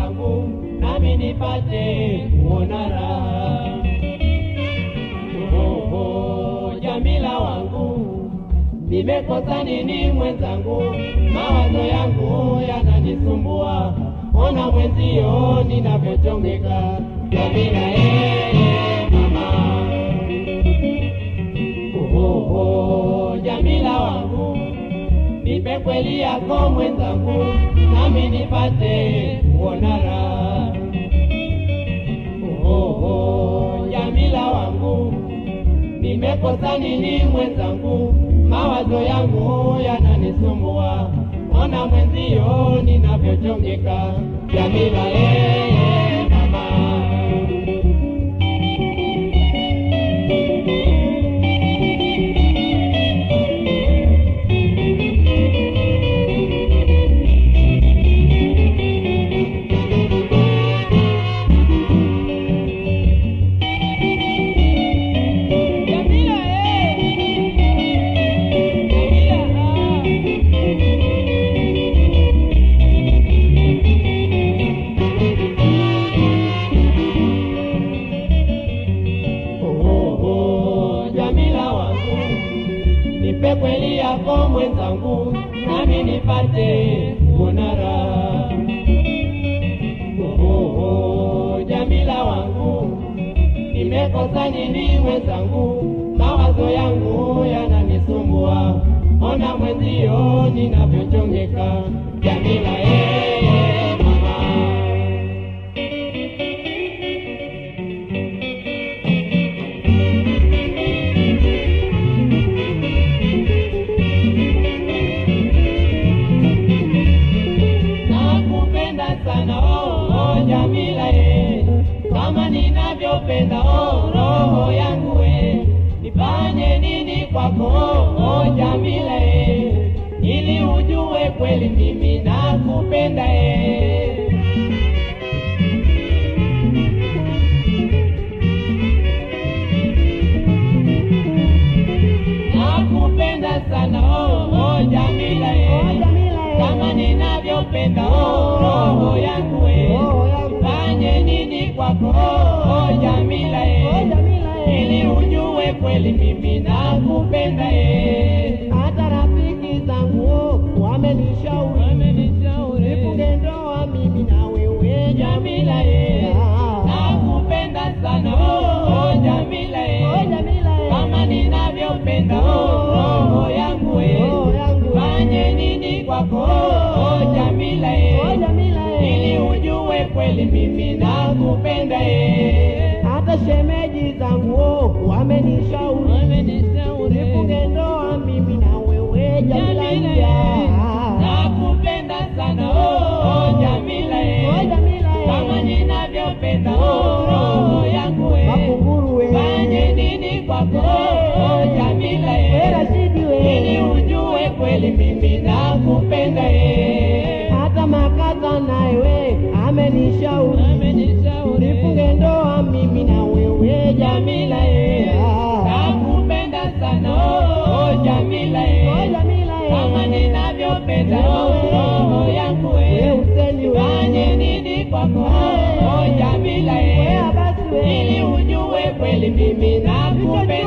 mwenzangu, nami nipate kuona raha. Oh, oh, Jamila wangu, nimekosa nini mwenzangu? Mawazo yangu yananisumbua, ona mwenzio ninavyochongeka. Jamila eh, mama Oh, oh, Jamila wangu, nipe kweli yako mwenzangu, nami nipate kuona raha. Oh, oh, Jamila wangu, nimekosa nini mwenzangu? Mawazo yangu yananisumbua, ona mwenzio ninavyochongeka. Jamila eh, mama Jamila eh, Jamila ah. Oh, oh, Jamila wangu, nipe kweli yako mwenzangu, nami nipate kuona raha. Oh, oh, Jamila wangu, nimekosa nini mwenzangu? Mawazo yangu yananisumbua, ona mwenzio ninavyochongeka. Jamila eh, mama nakupenda sana oh, oh, Jamila eh, kama ninavyopenda oh, roho yangu eh, nifanye nini kwako oh, oh, Jamila eh, ili ujue kweli mimi nakupenda eh. nakupenda sana oh, oh, Jamila eh, kama ninavyopenda oh, roho yangu eh, fanye nini kwako oh, oh, Jamila eh, ili ujue kweli mimi nakupenda eh. Hata rafiki zangu wamenishauri nifunge ndoa mimi na wewe Jamila eh, nakupenda sana oh, oh, Jamila eh, kama ninavyopenda oh, roho yangu eh, fanye nini kwako oh, Jamila eh, ili ujue kweli mimi nakupenda eh. hata shemeji zangu wamenishauri nifunge ndoa mimi na wewe Jamila Jamila ya. eh, nakupenda sana oh, oh, Jamila Oh, eh, Jamila eh. kama ninavyopenda oh, roho yangu eh, Makunguru we. fanye nini kwako oh, Jamila We eh, Rashidi we. ili ujue kweli mimi nakupenda eh. hata makaza naye we amenishauri nifunge ndoa mimi na wewe Jamila eh, nakupenda sana oh, oh, Jamila eh, kama ninavyopenda oh, roho yangu eh, fanye nini kwako oh, Jamila eh, ili ujue kweli mimi nakupenda